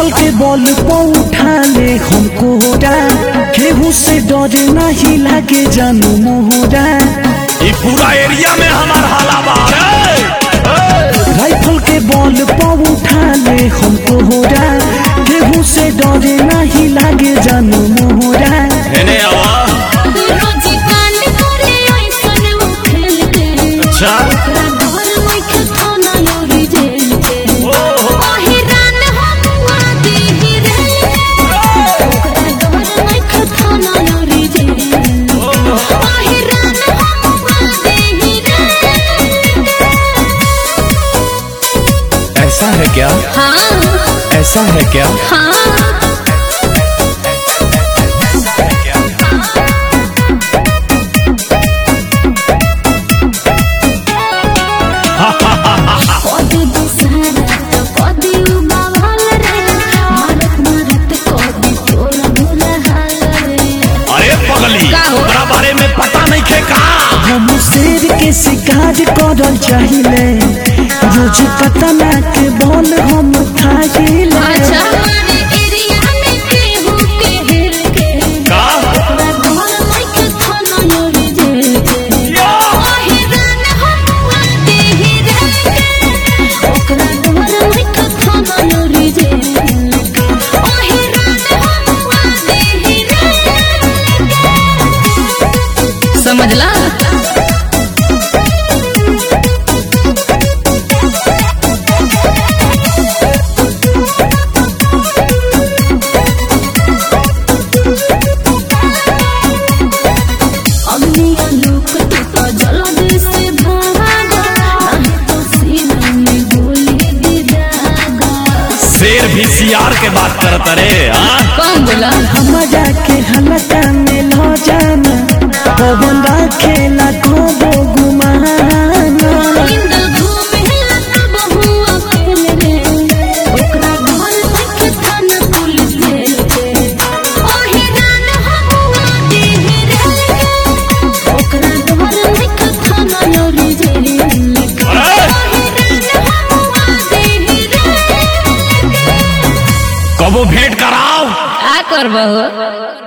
Rifle के बल पर उठा ले हम कोहरा केहू से डरे नहीं लागे जानू मोहरा ई पूरा एरिया में हमार हाला बा रे राइफल के बल पर उठा ले हम कोहरा केहू से डरे नहीं लागे जानू मोहरा एने आवा रोजी कांड करे ऐसन वो खेल के अच्छा ओकरा घर मुख थाना योरी जेल के ओहो। ओही रान हम आदि हीरे ओकरा घर मुख थाना योरी जेल के ओही रान हम आदि हीरे ऐसा है क्या हाँ ऐसा है क्या हाँ कदी दुसहरा तो कदी उबावल रे मारत मारत कदी तोरा भूला हाल रे अरे पगली का हो? ओकरा बारे में पता नहीं खे का हम शेर के शिकार करल चाहिए रोज कतना के बल हम खाइले अच्छा हमारे एरिया में केहू के हेर के का ओकरा घर माइक थाना योरी जेल के या! ओही रान हम आते ही रे ओकरा घर माइक थाना योरी जेल के ओही रान हम आते ही रे समझला अग्निया लोक तो जल्दी से भागा नहीं तो सीना में गोली गिरागा शेर भी सियार के बात करत रे हाँ कौन बोला हमारा के हलका में लो जाना पवन खेला को गुमाना इंदल घूमे तब हुआ खेल रे ओकरा घर तक थाना पुलिस जेल के ओही रान हम आते ही रे ओकरा घर तक थाना योरी जेल के अरे! ओही रान हम आते ही रे कबो भेंट कराओ आ करबहो